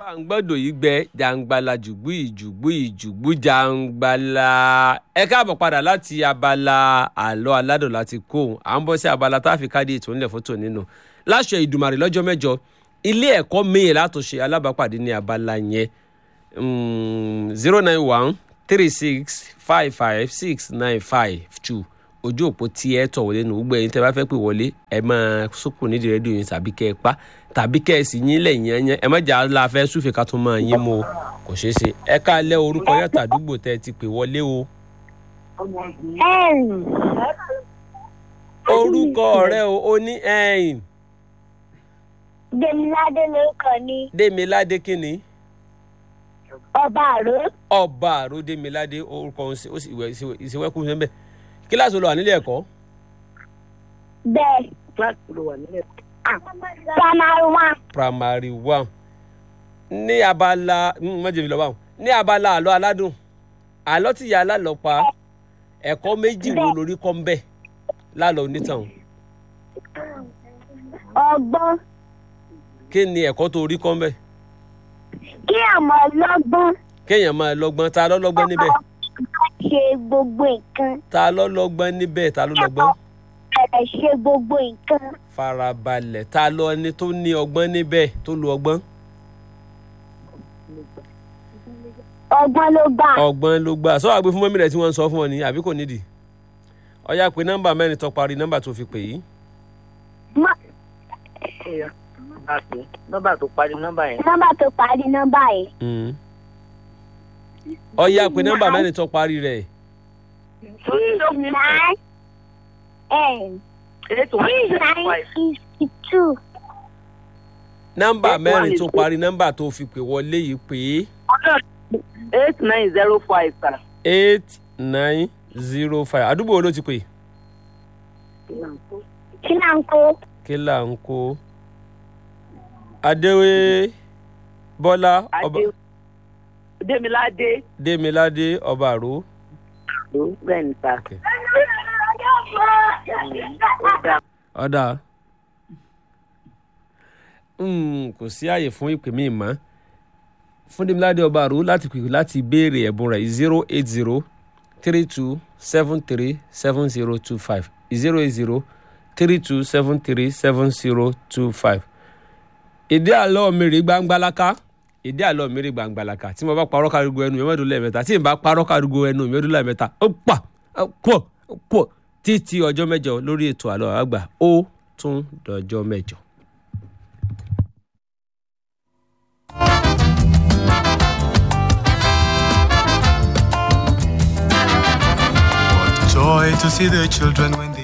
à ń gbọ́dọ̀ yìí gbẹ jàǹgbàlà jùgbú ìjùgbú ìjùgbú jàǹgbàlà ẹ káàbọ̀ padà láti abala àlọ́ aládùn láti kó òun à ń bọ́ sí abala tá a fi káàdì ètò ńlẹ̀ fótó nínú láṣọ ìdùmarè lọ́jọ́ mẹ́jọ ilé ẹ̀kọ́ miin látòṣe alábàápàdé ní abala yẹn zero nine one three six five five six nine five two ojú òpó tí ẹ tọ̀ wọlé nù gbogbo ẹ̀yin tẹ́ bá fẹ́ pè wọlé ẹ máa sókùn nídìí rédíò yín tàbí kẹ́ ẹ pa tàbí kẹ́ ẹ sì yín lẹ́yìn yẹn ẹ má jà á la fẹ́ súfè ká tún máa yín mú o kò ṣeé ṣe ẹ ká lẹ́ orúkọ yàtọ̀ àdúgbò tẹ́ ẹ ti pè wọlé o. orúkọ rẹ o ó ní ẹ̀yìn Demilade lórúkọ ní Démiládé kínní ọba àró ọba àrò Démiládé orúkọ òun sì- ó sì ìwẹ̀ ìṣèwẹ́kù sẹ́ńbẹ̀ kíláàsì olùwà nílé ẹ̀kọ́ bẹ́ẹ̀ kíláàsì ló wà nílẹ̀. primary one primary one ní abala mọ̀jẹ̀mí lọ́wọ́ àwọn ní abala àlọ́ aládùn àlọ́ tí ìyá alálọ́ pa ẹ̀kọ́ méjì wo lórí kọ́ ń bẹ̀ lálọ́ onítàn ọgbọ́n kí ni ẹ̀kọ́ tó rí kọ́ ń bẹ̀ kí àmọ́ lọ́gbọ́n kéèyàn máa lọ́gbọ́n ta ló lọ́gbọ́n níbẹ̀ ṣe gbogbo nǹkan ta ló lọ́gbọ́n níbẹ̀ ta ló lọ́gbọ́n ẹ̀ ṣe gbogbo nǹkan farabalẹ̀ ta ló ẹni tó ní ọgbọ́n níbẹ̀ tó lo ọgbọ́n ọgbọ́n ló gbà ọgbọ́n ló gbà sọ àgbẹ̀ fún mọ́mí rẹ̀ tí wọ́n ń sọ fún ọ ní àbí kò nídìí ọ̀yà pé nọ́mbà mẹ́rin tó parí nọ́mbà tó fi pè yìí Mọ- Ẹ̀yà, a pè é. nọ́mbà tó parí nọ́mbà yẹn. nọ́mbà tó parí nọ́mbà yìí Mm. ọ̀yà pé nọ́mbà mẹ́rin tó parí rẹ̀ six nine eight one six zero nine five. sixty two nọ́mbà Eight mẹ́rin one tó eight. parí nọ́mbà tó fi pè wọlé yìí pé eight nine zero five sir. eight nine zero five àdúgbò wo ló ti pè kí là ń kó kí là ń kó adéwé bọ́lá ọba adé Démiládé. démiládé ọba àró ló bẹ́ẹ̀ ni sá. Okay. ó dáa. ọ̀dà Mm, kò sí àyè fún ìpè mí mọ́ fún Démiládé ọba àrò láti pè láti béèrè ẹ̀bùn rẹ̀ zero eight zero three two seven three seven zero two five zero eight zero three two seven three seven zero two five. ìdí àlọ́ mi rí gbangbalaka ìdí àlọ́ mi rí gbangbalaka tí mo bá parọ́ kárigo ẹnu mi mẹ́rin lẹ́ẹ̀mẹ́ta tí n bá parọ́ kárigo ẹnu mi mẹ́rin lẹ́ẹ̀mẹ́ta ó pa ó pọ̀ ó pọ̀ títí ọjọ́ mẹ́jọ lórí ètò àlọ́ àgbà ó tún dọjọ́ mẹ́jọ. What joy to see the children when